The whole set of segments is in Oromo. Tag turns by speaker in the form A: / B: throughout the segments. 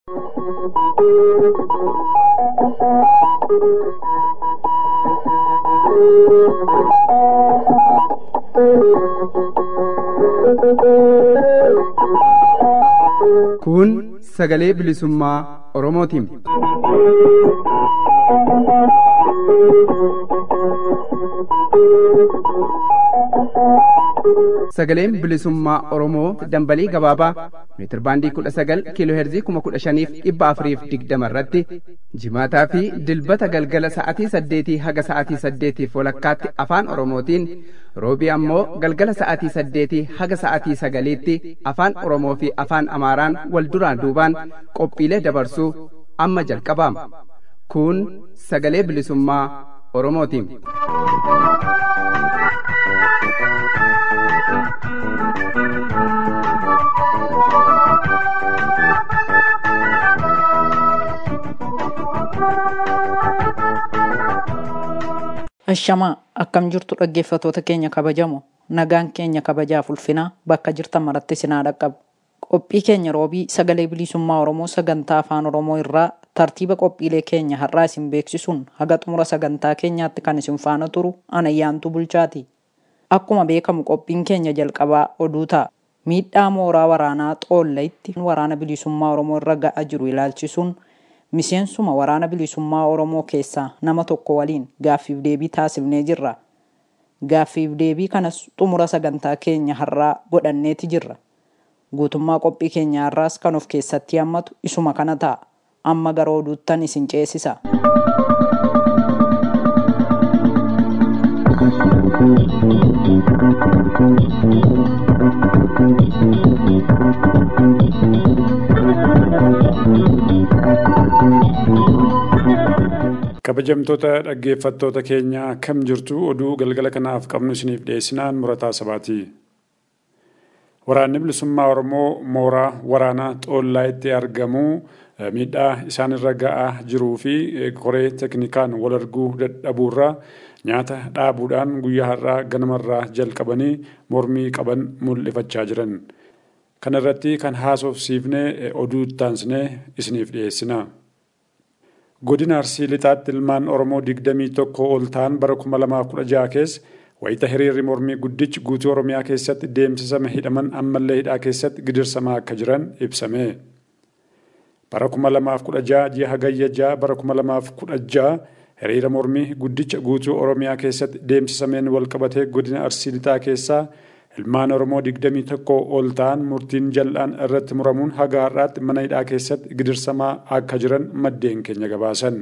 A: Kun sagalee bilisummaa Oromootiin. Sagaleen bilisummaa Oromoo dambalii gabaabaa meetir baandii kudha sagal kiiloo heerzii kuma kudha shaniif dhibba afuriif digdama irratti jimaataa fi dilbata galgala sa'atii saddeetii haga sa'atii saddeetiif walakkaatti afaan Oromootiin roobii ammoo galgala sa'atii saddeetii haga sa'atii sagaliitti afaan Oromoo fi afaan Amaaraan wal duraan duubaan qophiilee dabarsuu amma jalqabaama. Kun sagalee bilisummaa Oromootiin.
B: Ashamaa akkam jirtu dhaggeeffatoota keenya kabajamoo nagaan keenya kabajaaf ulfinaa bakka jirtan maratti sinaa dhaqqabu. Qophii keenya roobii sagalee bilisummaa Oromoo sagantaa afaan Oromoo irraa tartiiba qophiilee keenya har'aa isin beeksisuun haga xumura sagantaa keenyaatti kan isin faana turu anayyaantu bulchaati. Akkuma beekamu qophiin keenya jalqabaa oduu ta'a. Miidhaa mooraa waraanaa xoolleetti waraana bilisummaa Oromoo irra ga'aa jiru ilaalchisuun miseensuma waraana bilisummaa Oromoo keessaa nama tokko waliin gaaffiif deebii taasifnee jirra. Gaaffiif deebii kanas xumura sagantaa keenya har'aa godhanneeti jirra. Guutummaa qophii keenya har'aas kan of keessatti hammatu isuma kana ta'a. Amma gara oduuttan isin ceesisa.
C: kabajamtoota dhaggeeffattoota keenya kam jirtu oduu galgala kanaaf qabnu isiniif dhiyeessinaan murataa sabaati. Waraanni bilisummaa Oromoo mooraa waraanaa xoollaayitti argamu miidhaa isaanirra ga'aa jiruu fi koree teknikaan wal arguu dadhabuurraa nyaata dhaabuudhaan guyyaa har'aa ganamarraa jalqabanii mormii qaban mul'ifachaa jiran. Kana irratti kan haasofsiifnee oduu taansnee isiniif dhiyeessina. Godina Arsii Lixaatti ilmaan Oromoo digdamii tokko ol ta'an bara kuma lamaaf kudha jaha keessa wayita hiriirri mormii guddichi guutuu Oromiyaa keessatti deemsisame hidhaman ammallee hidhaa keessatti gidirsamaa akka jiran ibsame. Bara kuma lamaaf kudha jaha ji'a hagayya jaha bara kuma lamaaf kudha jaha hiriira mormii guddicha guutuu Oromiyaa keessatti deemsisameen walqabatee godina Arsii Lixaa keessaa ilmaan Oromoo digdamii tokko ol ta'an murtiin jal'aan irratti muramuun haga har'aatti mana hidhaa keessatti gidirsamaa akka jiran maddeen keenya gabaasan.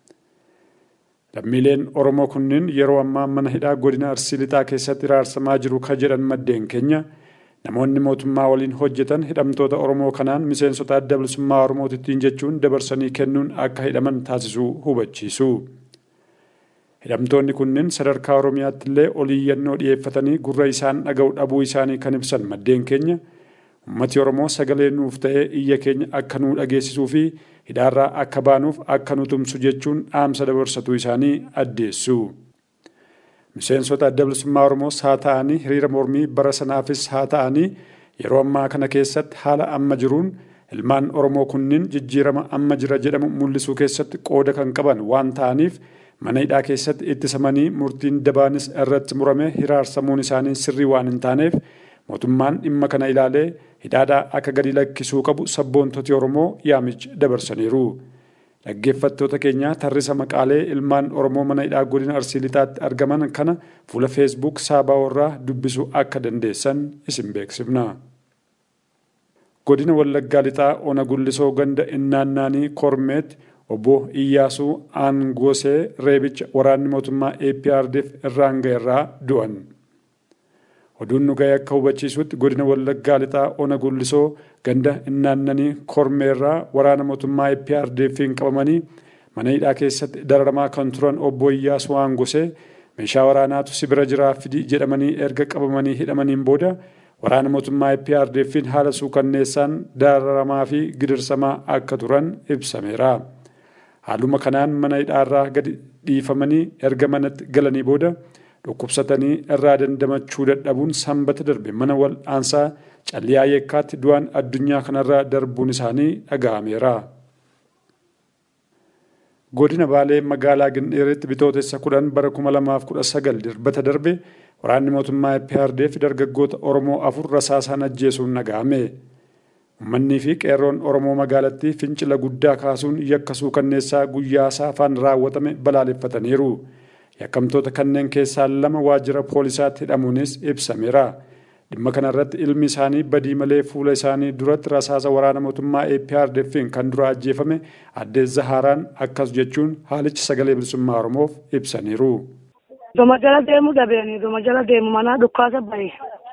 C: Lammiileen Oromoo kunniin yeroo ammaa mana hidhaa godina Arsii Lixaa keessatti raarsamaa jiru ka jedhan maddeen keenya namoonni mootummaa waliin hojjetan hidhamtoota Oromoo kanaan miseensota adda bilisummaa Oromootittiin jechuun dabarsanii kennuun akka hidhaman taasisuu hubachiisu. Hidhamtoonni kunneen sadarkaa Oromiyaatti illee oliiyyannoo dhiyeeffatanii gurra isaan dhaga'u dhabuu isaanii kan ibsan maddeen keenya ummati Oromoo sagalee nuuf ta'ee iyya keenya akka nuu dhageessisuu fi hidhaarraa akka baanuuf akka nu tumsu jechuun dhaamsa dabarsatuu isaanii addeessu. Miseensota adda bilisummaa Oromoos haa ta'anii hiriira mormii bara sanaafis haa ta'anii yeroo ammaa kana keessatti haala amma jiruun ilmaan Oromoo kunniin jijjiirama amma jira jedhamu mul'isuu keessatti qooda kan qaban waan ta'aniif mana hidhaa keessatti ittisamanii murtiin dabaanis irratti murame hiraarsamuun isaanii sirrii waan hin taaneef mootummaan dhimma kana ilaalee hidhaadhaa akka gadi lakkisuu qabu sabboontoti Oromoo yaamicha dabarsaniiru. Dhaggeeffattoota keenya tarrisa maqaalee ilmaan Oromoo mana hidhaa godina Arsii Lixaatti argaman kana fuula feesbuuk saabaa'orraa dubbisuu akka dandeessan isin beeksifna. Godina Wallaggaa Lixaa Ona Gullisoo ganda innaannaanii Kormeetti obbo Iyyaasuu Aangosee Reebicha waraanni mootummaa APRDF irraan ga'eerraa du'an. Oduun nu ga'e akka hubachiisutti godina Wallaggaa Lixaa Ona Gullisoo ganda innaannanii Kormeerraa waraana mootummaa APRDFiin qabamanii mana hidhaa keessatti dararamaa kan turan obbo Iyyaasuu Aangosee meeshaa waraanaatu si bira jiraa fidi jedhamanii erga qabamanii hidhamaniin booda waraana mootummaa APRDFiin haala suukanneessaan dararamaa fi gidirsamaa akka turan ibsameera. Haaluma kanaan mana hidhaarraa gadi dhiifamanii erga manatti galanii booda dhukkubsatanii irraa dandamachuu dadhabuun sanbata darbe mana wal'aansaa calliyaa yeekkaatti du'aan addunyaa kanarraa darbuun isaanii dhaga'ameera. godina baalee magaalaa gindheeritti bitootessa kudhan bara kuma lamaaf kudha sagal dirbata darbe waraanni mootummaa EPRDF dargaggoota Oromoo afur rasaasaan ajjeesuun naga'ame. Ummannii fi qeerroon Oromoo magaalattii fincila guddaa kaasuun yakka suukanneessaa guyyaa saafaan raawwatame balaaleffataniiru. Yakkamtoota kanneen keessaa lama waajjira poolisaatti hidhamuunis ibsameera. Dhimma kanarratti ilmi isaanii badii malee fuula isaanii duratti rasaasa waraana mootummaa APRDF'n kan dura ajjeefame addee Zahaaraan akkas jechuun haalichi sagalee bilisummaa Oromoof ibsaniiru.
D: Duma jala deemu dhabeeni duma jala deemu manaa dhukkaasa bahe.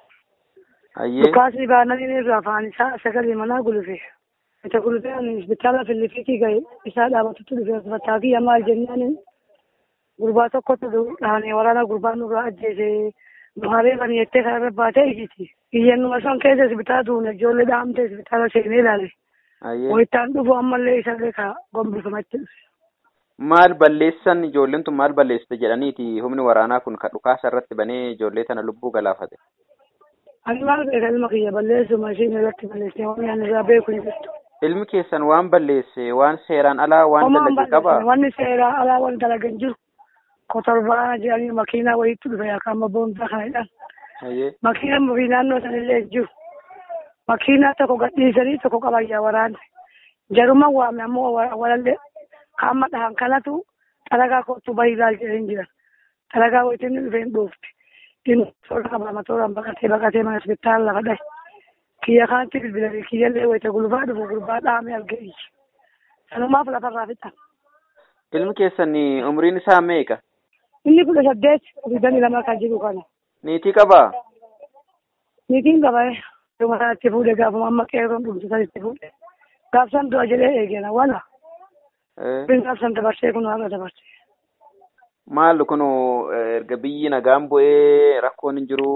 D: Dhukkaasni baananii irraa afaan isaa sagalee manaa gulufe. Ita gulufe ani hospitaala Filiifiitii gahe isaa dhaabatutti dhufe uffataa fi maal jennaan gurbaa tokkotu dhahanee waraana gurbaa nurraa ajjeese. Buhaarii kan jettee kanarra baatee ijiti. Iyyannuma san keessa hospitaala tuune ijoollee dhahamtee hospitaala seenee ilaale. Wayittaan dhufu ammallee isallee ka gombifamatti dhufe.
E: Maal balleessan ijoolleen tun maal balleessite jedhaniiti humni waraanaa kun kan dhukaasa irratti banee ijoollee tana lubbuu galaafate.
D: Ani maal beeka ilma kiyya balleessuma ishiin irratti balleessee waan ani irraa beeku hin jirtu.
E: Ilmi keessan waan balleesse waan seeraan alaa waan dalage qaba.
D: Wanni seeraan alaa waan dalagan jiru. Kotorbaa jedhanii makiinaa wayiitti dhufe yookaan ammoo boonsaa kanadhaan. Makiinaan ofii naannoo sanillee jiru. Makiinaa tokko gadhiisanii tokko qabayyaa waraana. Jaruma waame ammoo walallee kaama dhahan kanatu xalagaa kottu bahii ilaal jedhanii jiran. Xalagaa wayiitiin dhufeen dhoofti. Inni toora qaba matooraan baqatee baqatee mana hospitaala lafa dhahe. Kiyya kaanti bilbilanii kiyyallee wayita gulbaa dhufu gurbaa dhahamee argee Sanumaaf lafarraa fixan.
E: Ilmi keessan umriin isaa meeqa?
D: Inni kudha saddeet digdamii lama kan jiru kana.
E: Niitii qabaa?
D: Niitiin qaba. Dhuma sanatti fuudhe gaafuma amma qeerroon dhumtu sanitti fuudhe. Gaafsan du'a jedhee eegena wala. Bin gaafsan dabarsee kun waaqa dabarsee.
E: Maal kun erga biyyi nagaan bu'ee rakkoon hin jiru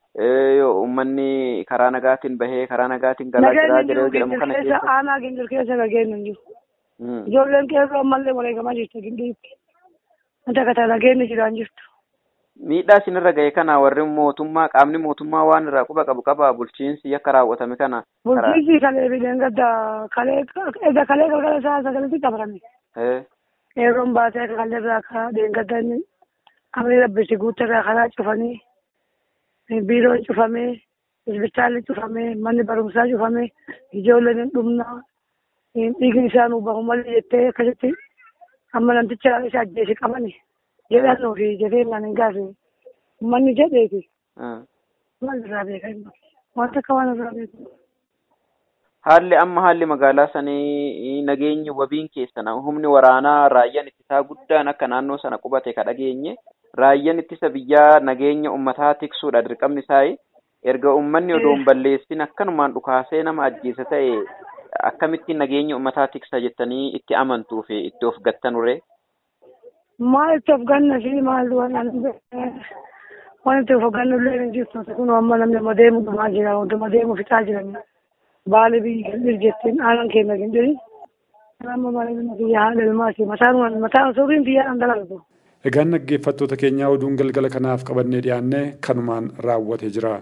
E: uummanni karaa nagaatiin bahee karaa nagaatiin galaa jira jedhee jedhamu kana
D: keessa. Aanaa gingil keessa nageenyu hin jiru. Ijoolleen qeerroo ammallee wareegamaa jirti gindiriitti. Wanta kata nageenyi jiraan jirtu.
E: Miidhaa isinirra gahe kana warri mootummaa qaamni mootummaa waan irraa quba qabu qaba bulchiinsi yakka raawwatame kana.
D: Bulchiinsi kalee bideen gadda kalee edda kalee galgala isaa sagaletti qabatame. Qeerroon baatee kalee irraa karaa deengadda inni amri rabbisi guutarraa karaa cufanii biiroon cufamee hospitaalli cufamee manni barumsaa cufamee ijoolleen hin dhumnaa dhiigni isaa nuu bahu malee jettee akkasitti amma namticha isa ajjeese qabani jedhannoo fi jafeenyaan hin gaafe manni jedheeti. Maal irraa beeka wanta akka waan irraa beeku.
E: Haalli amma haalli magaalaa sanii nageenyi wabiin keessan humni waraanaa raayyaan ittisaa guddaan akka naannoo sana qubate ka dhageenye raayyaan ittisa biyyaa nageenya ummataa tiksuudha dirqamni isaa erga ummanni odoon balleessin akkanumaan dhukaasee nama ajjeese ta'e akkamittiin nageenya ummataa tiksa jettanii itti amantuu fi itti of gattanure.
D: Maal itti of ganna fi maal waan itti of gannu illee hin jirtu kun amma namni amma deemu dhumaa jira wantuma deemu fixaa jiran baali biyyi gindiri jettiin aanan keenya gindiri. Amma malee biyya haala ilmaati mataan mataan suuriin biyyaadhaan dalagatu.
C: Egaan dhaggeeffattoota keenyaa oduun galgala kanaaf qabannee dhiyaanne kanumaan raawwatee jira.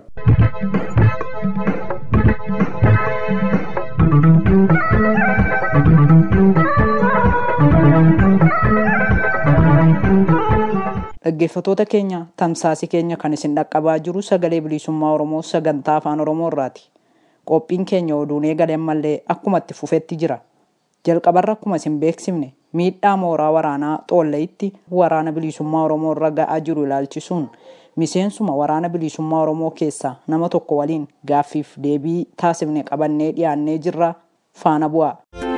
B: Dhaggeeffattoota keenya tamsaasii keenya kan isin dhaqqabaa jiru sagalee bilisummaa Oromoo sagantaa afaan Oromoo irraati. Qophiin keenya oduun eegale ammallee akkuma itti fufetti jira. Jalqabarra akkuma isin beeksifne miidhaa mooraa waraanaa xoolleetti waraana bilisummaa Oromoo irra ga'aa jiru ilaalchisuun miseensuma waraana bilisummaa Oromoo keessaa nama tokko waliin gaaffiif deebii taasifne qabannee dhiyaannee jirra faana bu'aa.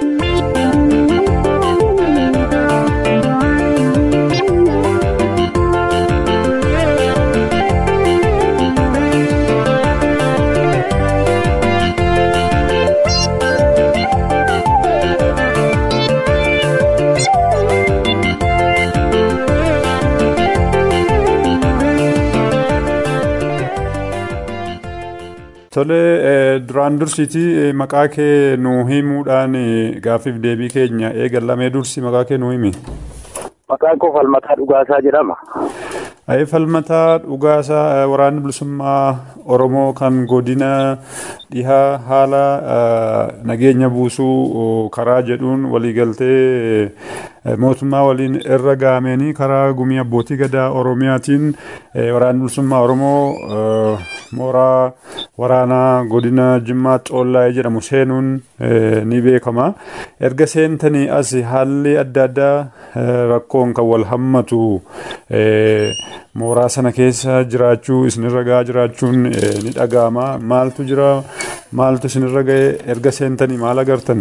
C: Tole duraan dursiiti maqaa kee nuu himuudhaan gaaffiif deebii keenya eegallamee dursi maqaa kee nuu himi.
F: Maqaan koo Falmataa Dhugaasaa jedhama.
C: Ayee Falmataa Dhugaasaa waraanni bilisummaa Oromoo kan godina dhihaa haala nageenya buusuu karaa jedhuun waliigaltee mootummaa waliin irra gaameenii karaa gumii abbootii gadaa oromiyaatiin waraanni bilisummaa oromoo mooraa waraanaa godina jimmaa xoollaa jedhamu seenuun ni beekama erga seentanii as haalli adda addaa rakkoon kan wal hammatu mooraa sana keessa jiraachuu isinirra gahaa jiraachuun ni dhaga'ama maaltu jira maaltu isinirra ga'e erga seentanii maal agartan.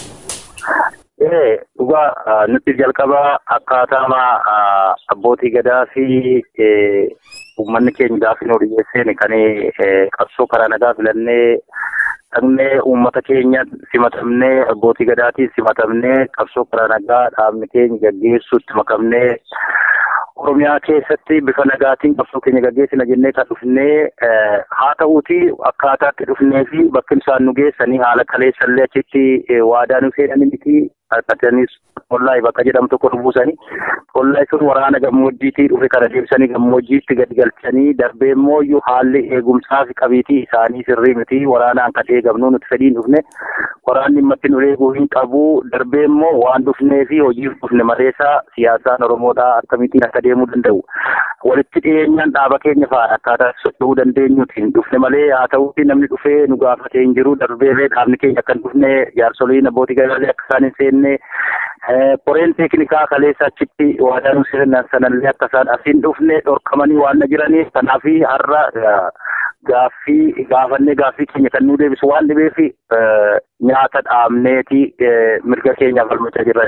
F: Dhugaa nuti jalqaba akkaataama abbootii gadaa fi uummanni keenya gaafa nu dhiyeesseen kan qabsoo karaa nagaa filannee dhaqnee uummata keenya simatamnee abbootii gadaatiin simatamnee qabsoo karaa nagaa dhaabni keenya gaggeessuutti makamnee Oromiyaa keessatti bifa nagaatiin qabsoo keenya gaggeessina jennee kan dhufnee haa ta'uuti akkaataatti dhufnee fi bakki isaan nu geessanii haala kaleessallee achitti waadaa nu seenanii miti harkatanis tollaayi bakka jedhamu tokko dhufuusanii tollaayi sun waraana gammoojjiitii dhufe kana deebisanii gammoojjiitti gadi galchanii darbee immoo iyyuu haalli eegumsaa fi qabiitii isaanii sirrii miti waraanaan kan eegamnu nuti fedhiin dhufne waraanni dhimmatti nu eeguu hin qabu darbee immoo waan dhufnee fi hojiif dhufne maleessaa siyaasaan Oromoodhaa akkamitiin akka deemuu danda'u walitti dhiyeenyaan dhaaba keenya fa'aa akkaataa socho'uu dandeenyutiin dhufne malee haa ta'uuti namni dhufee nu gaafatee hin jiru darbeelee dhaabni keenya akka hin dhufne jaarsoliin abbootii gadaalee akka isaan hin seenne qoreen teeknikaa kaleessa achitti waadaa nu seenan sanallee akka isaan asiin dhufne dhorkamanii waan na jiraniif kanaaf har'a gaaffii gaafannee gaaffii keenya kan nu deebisu waan dhibeef nyaata dhaabneeti mirga keenyaaf falmachaa jirra.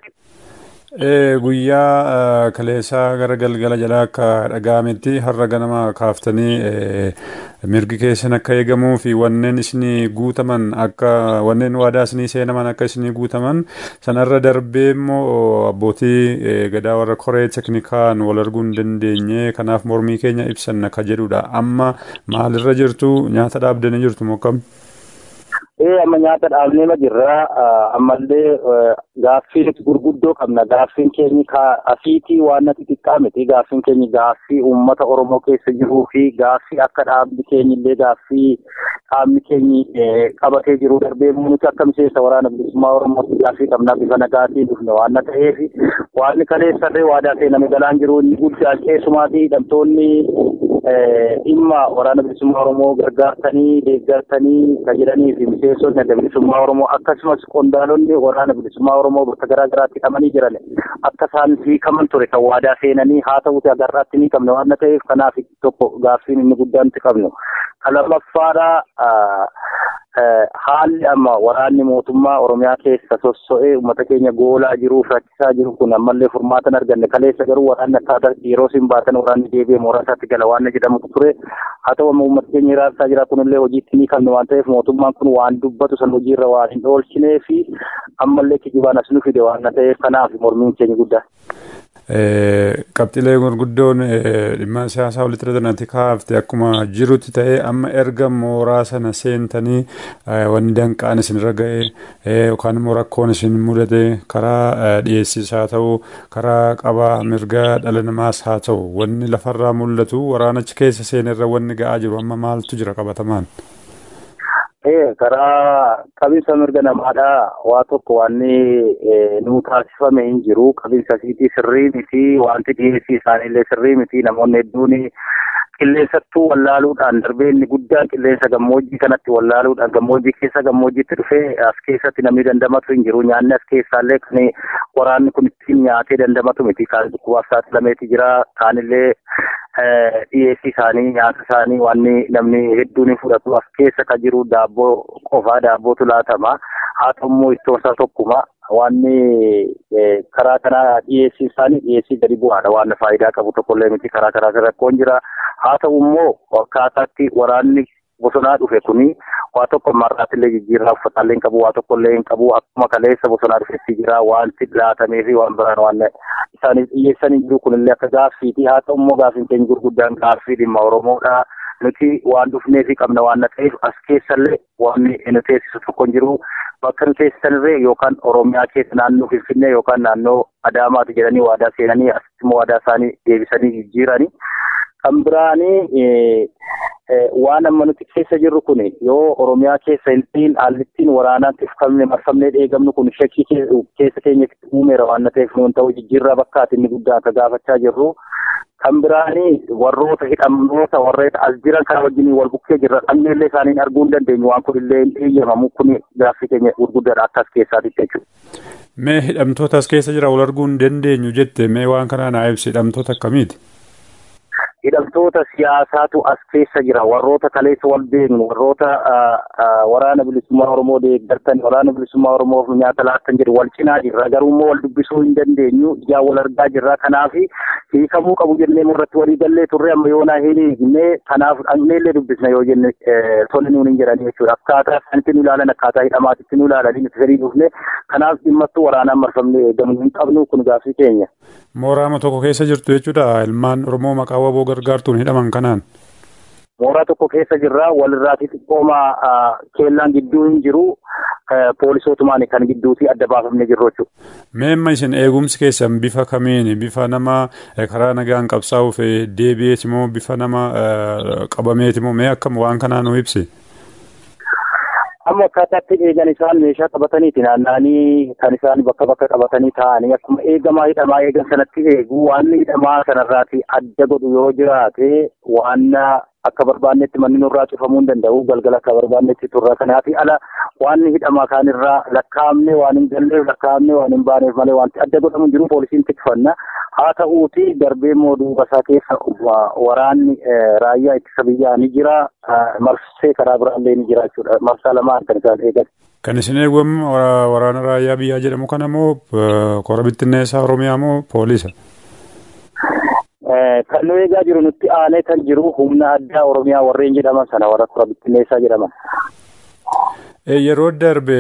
C: Guyyaa kaleessaa gara galgala jalaa akka dhaga'ametti har'a ganama kaaftanii mirgi keessan akka eegamuu fi wanneen isinii guutaman akka wanneen waadaa isinii seenaman akka isinii guutaman sanarra darbee immoo abbootii gadaa warra koree teknikaan wal arguu hin dandeenye kanaaf mormii keenya ibsan akka jedhudha amma maalirra jirtu nyaata dhaabdanii jirtu mokkam.
F: Ee amma nyaata dhaabnee jirra ammallee gaaffii nuti gurguddoo qabna gaaffiin keenya asiitii waan natti xiqqaa miti gaaffiin keenya gaaffii uummata Oromoo keessa jiruu fi gaaffii akka dhaabni keenya illee gaaffii dhaabni keenya qabatee jiru darbee nuti akka miseensa waraana bilisummaa Oromootti gaaffii qabna bifa nagaatiin dhufne waan ta'eef waan kaleessarree waadaa seename galaan jiru inni guddaa keessumaatii hidhamtoonni dhimma waraana bilisummaa Oromoo gargaartanii deeggartanii kan jedhanii fi miseensonni adda bilisummaa Oromoo akkasumas qondaalonni waraana bilisummaa Oromoo bakka garaa garaatti hidhamanii jiran akka isaan hiikaman ture kan waadaa seenanii haa ta'uti agarraatti ni qabne waan ta'eef kanaaf tokko gaaffiin inni guddaan itti qabnu. Kan lammaffaadha haalli amma waraanni mootummaa Oromiyaa keessa sosso'ee uummata keenya goolaa jiru rakkisaa jiru kun ammallee furmaata hin arganne kaleessa garuu waraanni akkaataa yeroo isin baatan waraanni deebi'ee mooraa isaatti gala waan jedhamutu ture haa ta'u amma uummata keenya iraarsaa jira kunillee hojiitti ni qabne waan ta'eef mootummaan kun waan dubbatu san hojiirra waan hin oolchinee fi ammallee kijibaan as nu fide waan ta'eef kanaaf mormiin keenya guddaa.
C: qabxiilee gurguddoon dhimma siyaasaa walitti hidhatanii kaafte akkuma jirutti ta'ee amma erga mooraa sana seentanii wanni danqaan isinirra ga'e yookaan immoo rakkoon isin mudate karaa dhiyeessiis haa ta'u karaa qabaa mirga dhala namaas haa ta'u wanni lafarraa mul'atu waraanicha keessa seenerra wanni ga'aa jiru amma maaltu jira qabatamaan.
F: karaa qabiinsa mirga namaadha waa tokko wanni nuu taasifame hin jiru qabiinsa siitii sirrii miti wanti dhiyeessii isaaniillee sirrii miti namoonni hedduun qilleensattuu wallaaluudhaan darbee inni guddaan qilleensa gammoojjii kanatti wallaaluudhaan gammoojjii keessa gammoojjiitti dhufee as keessatti namni dandamatu hin jiru nyaanni as keessaallee kan waraanni kun ittiin nyaatee dandamatu miti kaan dhukkubaaf saaxilameeti jira kaanillee dhiyeessii isaanii nyaata isaanii wanni namni hedduun hin fudhatu as keessa kan jiru daabboo qofaa daabbootu laatama haa ta'u immoo ittoonsaa tokkuma wanni karaa kanaa dhiyeessii isaanii dhiyeessii gadi bu'aadha waan faayidaa qabu tokkollee miti karaa karaa rakkoon jira haa ta'u immoo akkaataatti waraanni bosonaa dhufe kuni waa tokko marraattillee jijjiirraa uffataallee hin qabu waa tokkollee hin qabu akkuma kaleessa bosonaa dhufetti jira wanti laatamee fi waan biraan waan isaaniif dhiyeessanii jiru kunillee akka gaaffiiti haa ta'u immoo gaaffiin keenya gurguddaan gaaffii dhimma Oromoodha. Nuti waan dhufnee fi qabna waan ta'eef as keessallee waan nu teessisu tokko hin jiru bakka nu teessisanirree yookaan Oromiyaa keessa naannoo Finfinnee yookaan naannoo Adaamaati jedhanii waadaa seenanii asitti immoo waadaa isaanii deebisanii jijjiiranii. Kan biraanii waan amma nuti keessa jirru kun yoo oromiyaa keessa hin haalli waraanaan tifkamne marfamnee eegamnu kun shakkii keessa keenyatti uumeera waan ta'eef nuun ta'u jijjiirraa bakkaati inni guddaa akka gaafachaa jirru. Kan biraanii warroota hidhamnoota warreeta as jiran kana wajjin wal bukkee jirra dhabneellee isaaniin arguu hin dandeenyu waan kun illee hin eeyyamamu kun gaaffii keenya gurguddaadha akka as keessaatitti jechuudha.
C: Mee hidhamtoota as keessa jira wal arguu hin dandeenyu jette mee waan kanaa naa ibsi hidhamtoota akkamiiti?
F: hidhamtoota siyaasaatu as keessa jira warroota kaleessa wal beeknu warroota waraana bilisummaa oromoo deeggartan waraana bilisummaa oromoof nyaata laattan jedhu wal cinaa jirra garuu immoo wal dubbisuu hin dandeenyu ijaa wal argaa jirra kanaaf hiikamuu qabu jennee irratti walii gallee turre amma yoonaa hin hiikne kanaaf dhaqneellee dubbisna yoo jenne tole nuun hin jedhani jechuudha akkaataa isaanitti nu ilaalan akkaataa hidhamaatitti nu ilaalanii nuti fedhii dhufne kanaaf dhimmattuu waraanaan marfamne eegamu hin qabnu kun gaaffii keenya.
C: Mooraama tokko keessa jirtu jechuudha ilmaan oromoo maqaa waboo gargaartuun hidhaman kanaan.
F: Mooraa tokko keessa jirra walirraati xiqqooma keellaan gidduu hin jiru poolisootumaan kan gidduuti adda baafamne jirru jechuudha.
C: Meemma isin eegumsi keessan bifa kamiini bifa nama karaa nagaan qabsaa'uuf deebi'eeti moo bifa nama qabameeti moo mee akkam waan kanaa nu ibsi.
F: amma akkaataatti eegan isaan meeshaa qabataniiti naanna'anii kan isaan bakka bakka qabatanii taa'anii akkuma eegamaa hidhamaa eegan sanatti eegu waan hidhamaa sanarraati adda godhu yoo jiraate waan akka barbaannetti manni nurraa cufamuu hin danda'u galgala akka barbaannetti turra kanaafi ala waan hidhamaa kaanirraa lakkaa'amne waan hin galleef lakkaa'amne waan hin baaneef malee wanti adda godhamu jiru poolisiin tikfanna haa ta'uuti darbee immoo duuba isaa keessa waraanni raayyaa ittisa biyyaa ni jira marsee karaa biraallee ni jira jechuudha marsaa lamaan kan isaan eegan.
C: Kan isin eegwamu waraana raayyaa biyyaa jedhamu kana moo kora bittinneessaa Oromiyaa moo poolisa?
F: Kan nu eegaa jiru nutti aanee kan jiru humna addaa Oromiyaa warreen jedhaman sana warra kora bittinneessaa jedhaman.
C: Yeroo darbe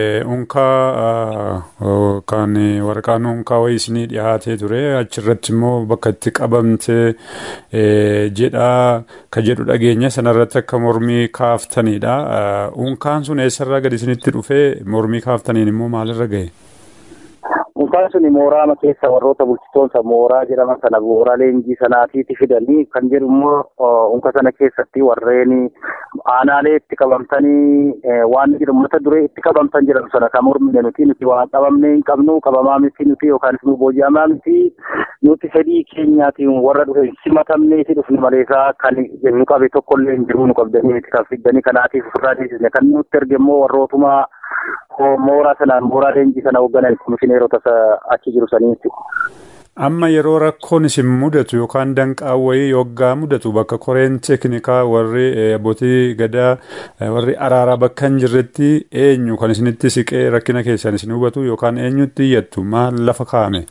C: unkaa kan waraqaan unkaa wayii isinii dhiyaatee ture achirratti immoo bakka itti qabamte jedha ka jedhu dhageenya sanarratti akka mormii kaaftanidha. Unkaan sun eessarraa gadi isinitti dhufee mormii kaaftaniin immoo maalirra gahe?
F: Unkaan sun mooraa keessa warroota bulchitoonsa mooraa jedhaman sana mooraa leenjii sanaatiiti fidanii kan jedhu immoo unka sana keessatti warreen aanaalee itti qabamtanii waan jedhu mata duree itti qabamtan jedhamu sana kan mormine nuti nuti waan qabamne hin qabnu qabamaa miti nuti yookaan immoo booji'amaa miti nuti fedhii keenyaatiin warra dhufe simatamneeti dhufne maleesaa kan nu qabe tokkollee hin jiru nu qabdanii miti kan fiddanii kanaatiif ofirraa deebisne kan nutti erge immoo warrootuma mooraa sanaan mooraa leenjii sana hoogganan komishineerota achi jiru sanii
C: Amma yeroo rakkoon isin mudatu yookaan danqaan wayii yoggaa mudatu bakka koreen teeknikaa warri abbootii gadaa warri araaraa bakka hin jirretti eenyu kan isinitti siqee rakkina keessan isin hubatu yookaan eenyutti iyyattu maal lafa kaa'ame?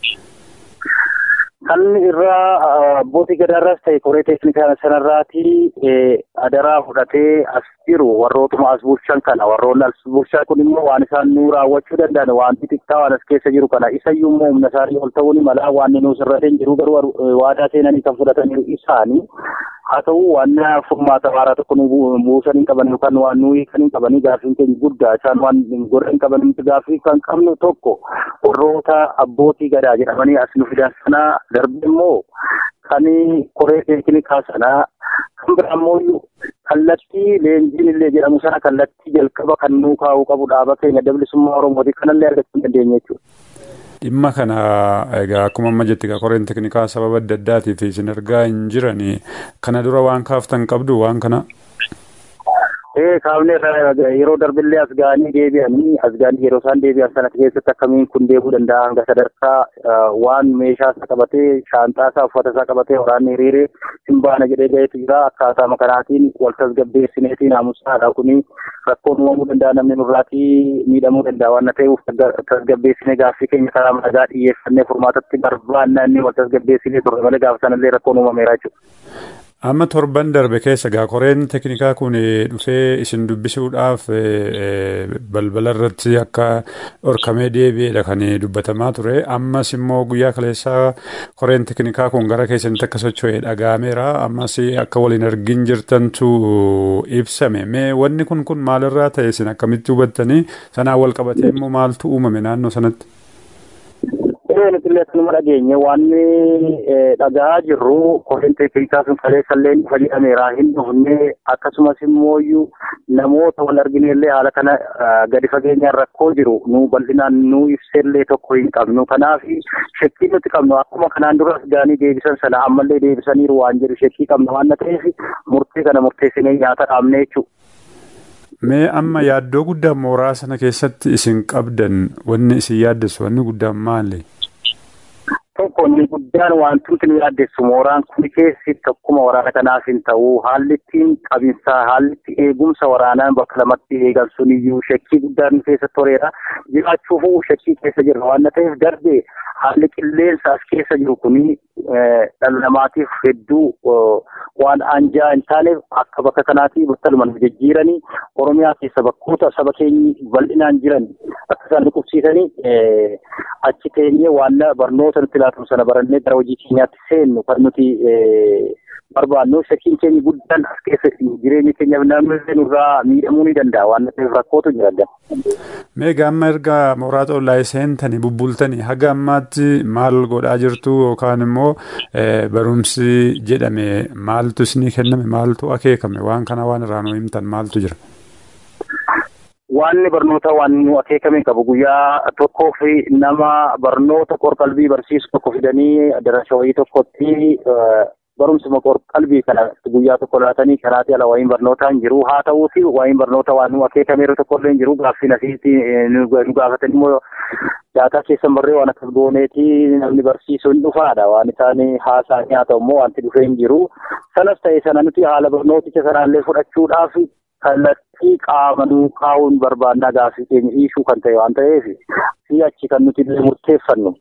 F: Kan irraa abbootii gadaarraas ta'e koree teeknikaa sanarraati adaraa fudhatee as jiru warrootuma as bulchan kana warroonni as bulchan kun immoo waan isaan nu raawwachuu danda'an waan xixiqqaa waan as keessa jiru kana isayyuu immoo humna isaanii ol ta'uu ni mala waan nuus irra hin jiru garuu waadaa seenanii kan fudhataniiru isaanii haa ta'u waan furmaata waaraa tokko nu buusan hin qaban yookaan waan nu hiikan hin qabanii gaaffiin keenya guddaa isaan waan godhan hin qaban gaaffii kan qabnu tokko warroota abbootii gadaa jedhamanii as nu fidan sana darbe immoo kan koree teeknikaa sanaa kan biraa immoo kallattii leenjiin illee jedhamu sana kallattii jalqaba kan nuu kaa'uu qabu dhaaba keenya bilisummaa oromooti kanallee argachuu hin dandeenye jechuudha.
C: Dhimma kana egaa akkuma amma jetti egaa koreen teeknikaa sababa adda addaatiif isin argaa hin jirani kana dura waan kaaftan qabdu waan kana.
F: Ee kaafne yeroo darbillee as ga'anii deebi'anii as ga'anii yeroo isaan deebi'an sana keessatti akkamiin kun deebuu danda'a hanga sadarkaa waan meeshaa isaa qabatee shaanxaa isaa uffata isaa qabatee waraanni hiriiree hin baana jedhee ga'eetu jira akkaataa kanaatiin wal tasgabbeessineetii naamusaadha kuni rakkoon uumamuu danda'a namni nurraatii miidhamuu danda'a waan ta'eef tasgabbeessinee gaaffii keenya karaa nagaa dhiyeeffannee furmaatatti barbaannaa inni wal tasgabbeessinee turre malee gaafa sanallee rakkoon uumameera jechuudha.
C: Amma torban darbe keessa gaa koreen teeknikaa kun dhufee isin dubbisuudhaaf balbala irratti akka dhorkamee deebi'edha kan dubbatamaa ture. Ammas immoo guyyaa kaleessaa koreen teeknikaa kun gara keessanitti akka socho'e dhaga'ameera. Ammas akka waliin argin jirtantu ibsame. Mee wanni kun kun maalirraa ta'e isin akkamitti hubattanii sanaan wal qabatee immoo maaltu uumame naannoo sanatti?
F: Ee nuti illee kanuma dhageenye waan dhagahaa jirru koreen teeknikaa sun kaleessallee dhufa jedhameera hin dhufne akkasumas immoo namoota wal argine illee haala kana gadi fageenyaan rakkoo jiru nu bal'inaan nu ibsellee tokko hin qabnu kanaaf shakkii nuti qabnu akkuma kanaan duras gaanii deebisan sana ammallee deebisaniiru waan jedhu shakkii qabna waan ta'eef murtee kana murteessinee nyaata dhaabne jechuudha.
C: Mee amma yaaddoo guddaa mooraa sana keessatti isin qabdan wanni isin yaaddessu wanni guddaan maali?
F: Tokko inni guddaan wantooti nu yaaddessu mooraan kun keessi tokkuma waraana kanaaf hin ta'u haalli ittiin qabinsaa haalli itti eegumsa waraanaa bakka lamatti eegan sun iyyuu shakkii guddaan nu keessa toreera jiraachuufuu shakkii keessa jirra waan ta'eef darbee haalli qilleensa as keessa jiru kuni dhala namaatiif hedduu waan anjaa hin taaneef akka bakka kanaatti battaluma nu jijjiiranii oromiyaa keessa bakkoota saba keenyi bal'inaan jiran akka isaan dhukkubsiisanii achi teenyee waan barnoota nuti laatamu sana barannee gara hojii keenyaatti seennu kan nuti barbaannu shakkiin keenya guddaan as keessa jireenya keenyaaf namni nurraa miidhamuu ni danda'a waan ta'eef rakkootu jira.
C: Meegaa amma erga mooraa xollaa seentanii bubbultanii haga ammaatti maal godhaa jirtu yookaan immoo barumsi jedhame maaltu isinii kenname maaltu akeekame waan kana waan irraa nu himtan maaltu jira?
F: Waanni barnoota waan nu akeekame qabu guyyaa tokkoo fi nama barnoota qorqalbii barsiisu tokko fidanii darasa wayii tokkotti barumsuma qorqalbii kana guyyaa tokko laatanii kanaatti ala wayiin barnootaa hin jiru haa ta'uuti wayiin barnoota waan nu akeekameeru tokko illee hin jiru gaaffii nasiitti nu gaafatan immoo daataa keessan barree waan akkas gooneeti namni barsiisu hin dhufaadha waan isaan haasa'anii haa ta'u immoo wanti dhufee hin jiru sanas ta'e sana nuti haala barnooticha sanaallee fudhachuudhaaf kallattii qaama kaa'uun barbaannaa gaaffii keenya dhiisuu kan ta'e waan ta'eef si'achi kan nuti illee murteeffannu.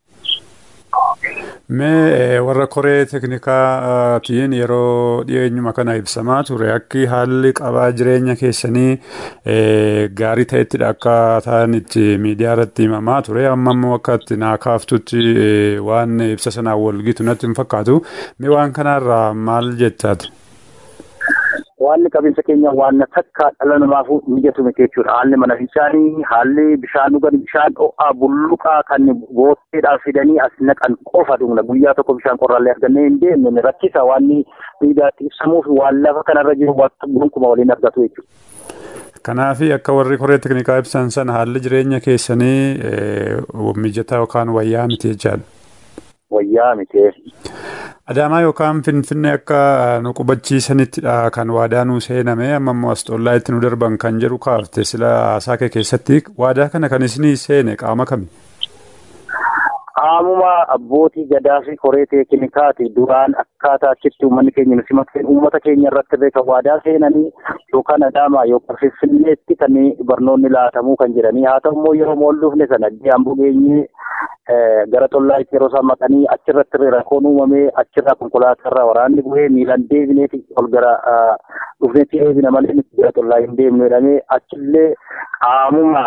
C: Mee warra koree teeknikaatiin yeroo dhiyeenyuma kana ibsamaa ture akki haalli qabaa jireenya keessanii gaarii ta'ettidha akka ta'an itti miidiyaa irratti himamaa ture amma immoo akka itti naa kaaftutti waan ibsa sanaan walgitu natti hin fakkaatu mee waan kanarraa maal jettaati?
F: Waanni qabeensa keenya waan takka dhala namaaf mijatu miti jechuudha. Haalli mana bishaanii, haalli bishaan dhugan, bishaan ho'aa, bulluqaa kan bootteedhaaf fidanii as naqan qofa dhugna. Guyyaa tokko bishaan qorraallee argannee hin deemne rakkisa waanni miidiyaatti ibsamuuf waan lafa kanarra jiru wanta gonkumaa waliin argatu jechuudha.
C: Kanaaf akka warri koree teeknikaa ibsan sana haalli jireenya keessanii mijataa yookaan wayyaa miti jechaadha.
F: Wayyaa miti.
C: Adaamaa yookaan Finfinnee akka nu qubachiisanittidha kan waadaa nu seename amma immoo as xollaa itti nu darban kan jedhu kaafte sila haasaa kee keessatti waadaa kana kan isinii seene qaama kami?
F: Qaamuma abbootii gadaa fi koree teeknikaati duraan akkaataa achitti uummanni keenya nu simateen uummata keenya irratti illee kan waadaa seenanii yookaan Adaamaa yookaan Finfinneetti kan barnoonni laatamuu kan jedhanii haa ta'u immoo yeroo mool dhufne sana Amboo geenyee gara xollaa'itti yeroo isaan maqanii achirratti rakkoon uumamee achirraa konkolaatarraa waraanni bu'ee miilaan deebineeti ol gara dhufneetti eebina malee nuti gara xollaa hin deemnu jedhamee achillee qaamuma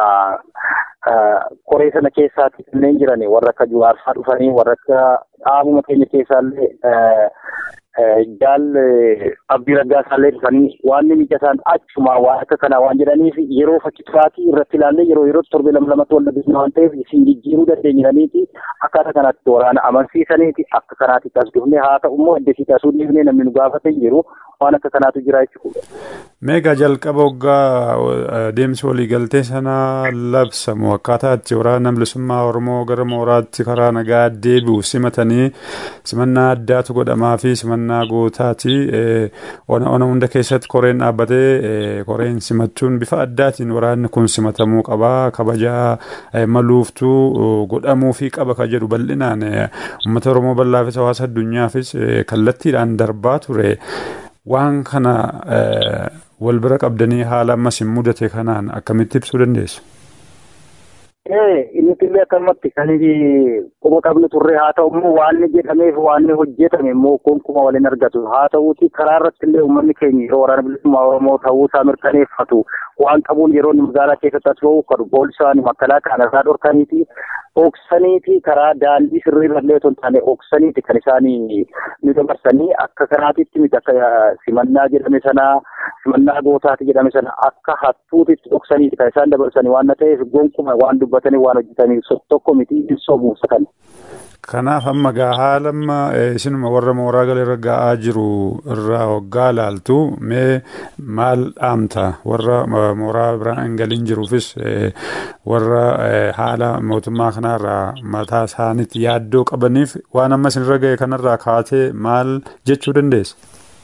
F: koree sana keessaatti kanneen jiran warra akka juwaarsaa dhufanii warra akka dhaabuma keenya keessaallee jaal abdii raggaasaallee dhufanii waan mijasaan achuma waan akka kanaa waan jedhaniif yeroo fakkii turaatii irratti ilaallee yeroo yeroo torbe lama lamatti wal dhabeessina waan ta'eef isin jijjiiruu dandeenyaniiti akkaataa kanaatti waraana amansiisaniiti akka kanaatti as dhufne haa ta'u immoo iddoo tasuu dhiifnee namni nu gaafate jiru waan akka kanaatu jira jechuudha.
C: Meegaa jalqaba waggaa deemsi waliigaltee sana labsamu akkaataa itti waraana bilisummaa Oromoo gara mooraatti karaa nagaa deebi'u simatanii simannaa addaatu godhamaa fi simannaa gootaati. Ona ona hunda keessatti koreen dhaabbatee koreen simachuun bifa addaatiin waraanni kun simatamuu qaba. Kabajaa maluuftuu godhamuu fi qaba kan jedhu bal'inaan uummata Oromoo bal'aafis hawaasa addunyaafis kallattiidhaan darbaa ture. Waan kana wal bira qabdanii haala ammas hin mudate kanaan akkamitti ibsuu dandeessu?
F: Inni illee akkanumatti kan quba qabnu turre haa ta'u immoo waan jedhameef waan hojjetame immoo gonkumaa waliin argatu haa ta'uuti karaa irratti illee uummanni keenya yeroo waraana bilisummaa Oromoo ta'uu isaa mirkaneeffatu waan qabuun yeroo magaalaa keessatti as ba'u kan poolisaan makkalaa kan irraa dhorkaniiti oksaniiti karaa daandii sirriirrallee otoo hin taane oksaniiti kan isaan ni dabarsanii akka kanaatitti miti akka simannaa jedhame sanaa simannaa gootaati jedhame sana akka hattuutitti oksaniiti kan isaan dabarsanii waan ta'eef gonkumaa waan dubbatanii waan hojjetanii tokko miti hin sobuusa kan.
C: Kanaaf amma gaa haala amma isinuma warra mooraa galee ga'aa jiru irraa hoggaa ilaaltu mee maal dhaamta warra mooraa biraan hin galiin jiruufis warra haala mootummaa kanarraa mataa isaaniitti yaaddoo qabaniif waan amma isinirra ga'e kanarraa kaatee maal jechuu dandeessa?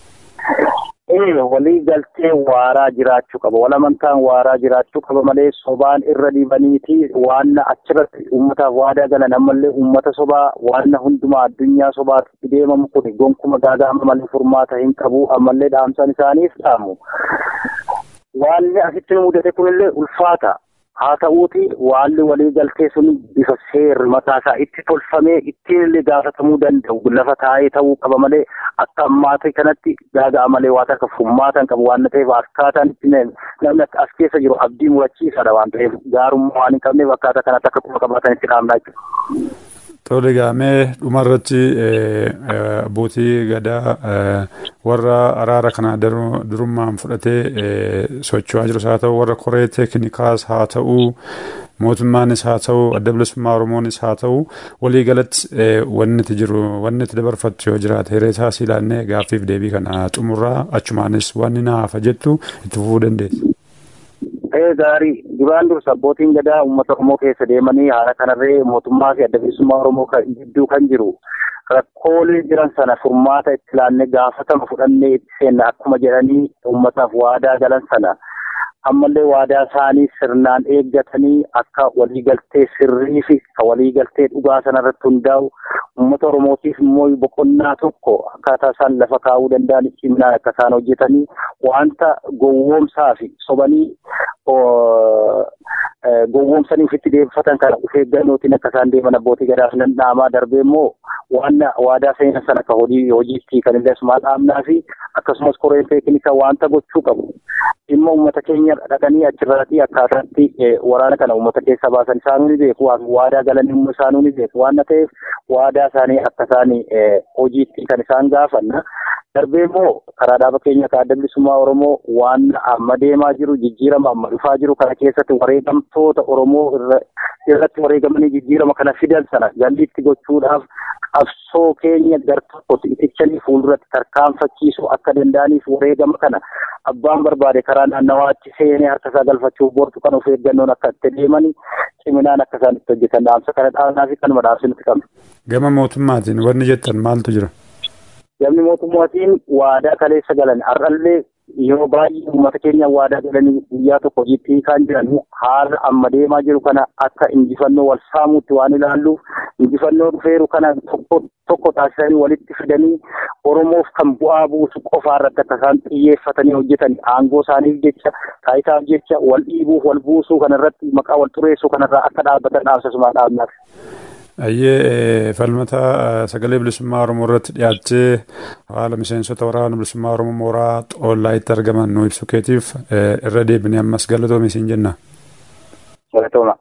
F: walii galtee waaraa jiraachuu qaba wal amantaan waaraa jiraachuu qaba malee sobaan irra dibaniiti waan achirratti uummataaf waadaa galan ammallee uummata sobaa waan hundumaa addunyaa sobaatti deemamu kun gonkuma gaaga'ama malee furmaata hin qabu ammallee dhaamsaan isaaniif dhaamu. Waan asitti mudate kunillee ulfaata. haa ta'uuti waalli walii galtee sun bifa seerri mataa isaa itti tolfamee ittiin illee gaafatamuu danda'u lafa taa'ee ta'uu qaba malee akka ammaata kanatti gaaga'a malee waan akka furmaatan qabu waan ta'eef akkaataan itti namni as keessa jiru abdii murachiisaadha waan ta'eef gaarummaa waan hin qabneef akkaataa kanatti akka quba qabaatan itti dhaamnaa jechuudha.
C: Tole gaamee dhumarratti abbootii gadaa warra araara kana durummaan fudhatee socho'aa jirus haa ta'u warra koree teeknikaas haa ta'u mootummaanis haa ta'u adda bilisummaa oromoonis haa ta'u waliigalatti wanni itti jiru wanni itti dabarfattu yoo jiraate hiree isaas ilaannee gaaffiif deebii kana xumurraa achumaanis wanni naafa jettu itti fufuu dandeessa.
F: Ta'ee gaarii duraan dursa abbootiin gadaa uummata Oromoo keessa deemanii haala kanarree mootummaa fi adda bilisummaa Oromoo gidduu kan jiru rakkoolee jiran sana furmaata itti ilaannee gaafatama fudhannee itti seenna akkuma jedhanii uummataaf waadaa galan sana ammallee waadaa isaanii sirnaan eeggatanii akka waliigaltee sirrii fi ka waliigaltee dhugaa sanarratti hundaa'u uummata Oromootiif immoo boqonnaa tokko akkaataa isaan lafa kaa'uu danda'an ciminaan akka isaan hojjetanii wanta gowwoomsaa fi sobanii gowwoomsanii ofitti deebifatan kana of eeggannootiin akka isaan deeman abbootii gadaaf nan dhaamaa darbee immoo waan waadaa seenan sana akka hojii hojiitti kan illee asumaa dhaamnaa fi akkasumas koreen teeknikaa wanta gochuu qabu dhimma uummata keenya dhaqanii achirratti akkaataatti waraana kana uummata keessa baasan isaanuu ni beeku waadaa galan immoo isaanuu ni beeku waan ta'eef waadaa isaanii akka isaan hojiitti kan isaan gaafanna. darbee immoo karaa dhaaba keenya akka adda bilisummaa Oromoo waan amma deemaa jiru jijjiirama amma dhufaa jiru kana keessatti wareegamtoota Oromoo irratti wareegamanii jijjiirama kana fidan sana galliitti gochuudhaaf qabsoo keenya gar tokkotti itichanii fuulduratti tarkaanfachiisuu akka danda'aniif wareegama kana abbaan barbaade karaa naannawaatti seenee harka isaa galfachuuf bortu kan of eeggannoon akka itti deemanii ciminaan akka isaan itti hojjetan dhaamsa kana dhaabnaa fi kanuma dhaamsinutti qabna.
C: Gama mootummaatiin wanni jettan maaltu jira?
F: Gamni mootummaatiin waadaa kaleessa galan har'allee yeroo baay'ee uummata keenya waadaa galanii guyyaa tokko hojiitti kan jiran haala amma deemaa jiru kana akka injifannoo wal saamuutti waan ilaalluuf injifannoo dhufeeru kana tokko tokko taasisanii walitti fidanii Oromoof kan bu'aa buusu qofaa irratti akka isaan xiyyeeffatanii hojjetan aangoo isaaniif jecha taayitaaf jecha wal dhiibuuf wal buusuu kanarratti maqaa wal xureessuu kanarraa akka dhaabbatan dhaamsasumaa dhaabnaaf.
C: Ayyee falmata sagalee bilisummaa Oromoo irratti dhiyaachee haala miseensota waraana bilisummaa Oromoo mooraa xoollaa itti argaman nu ibsu keetiif irra deebinee ammas galatoome isin jenna.
F: Galatooma.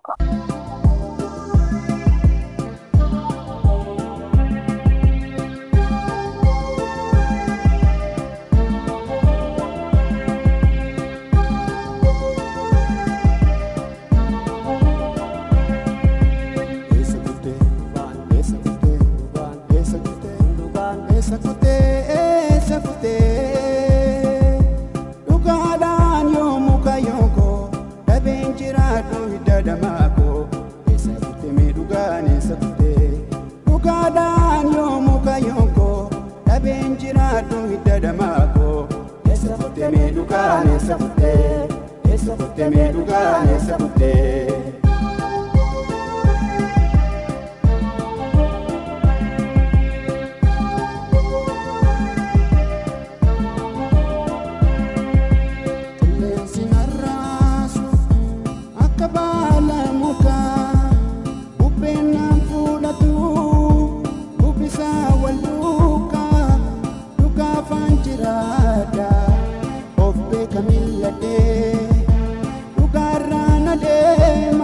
G: Dhugaarraan adeemu.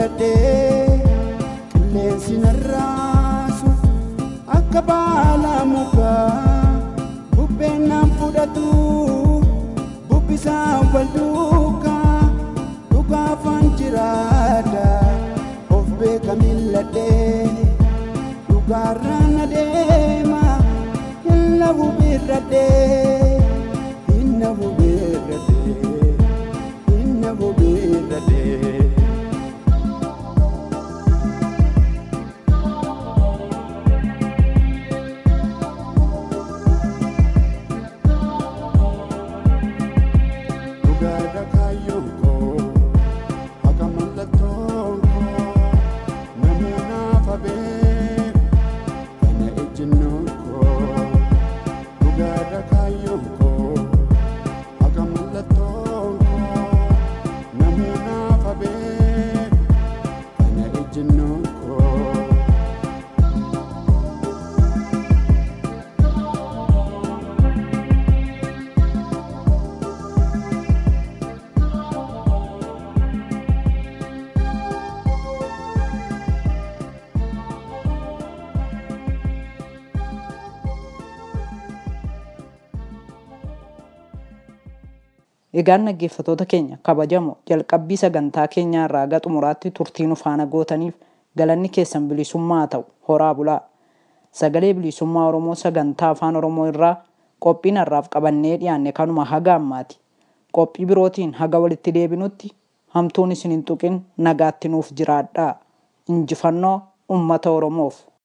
G: milladhee qilleensi narraasu akka baala mukaa bubbeen naan fudhatu bubbisaan wal duukaa dhugaafaan jiraadha of beeka milladhee dhugaarraan adeema hinna hubirradhee hinna hubirradhee hinna hubirradhee. dhugaadha kaayyoon koo akka mallattoon koo namuunaaf habee kana ejjennoon koo dhugaadha kaayyoon koo akka mallattoon koo namuunaaf habee kana ejjennoon koo.
B: Egaan dhaggeeffatoota keenya kabajamoo jalqabbii sagantaa keenyaa irraa gara xumuraatti turtii nu faana gootaniif galanni keessan bilisummaa haa ta'u horaa bulaa. Sagalee bilisummaa Oromoo sagantaa afaan Oromoo irraa qophiin har'aaf qabannee dhiyaanne kanuma haga ammaati. Qophii birootiin haga walitti deebinutti hamtuun isin hin tuqin nagaatti nuuf jiraadhaa. Injifannoo uummata Oromoof.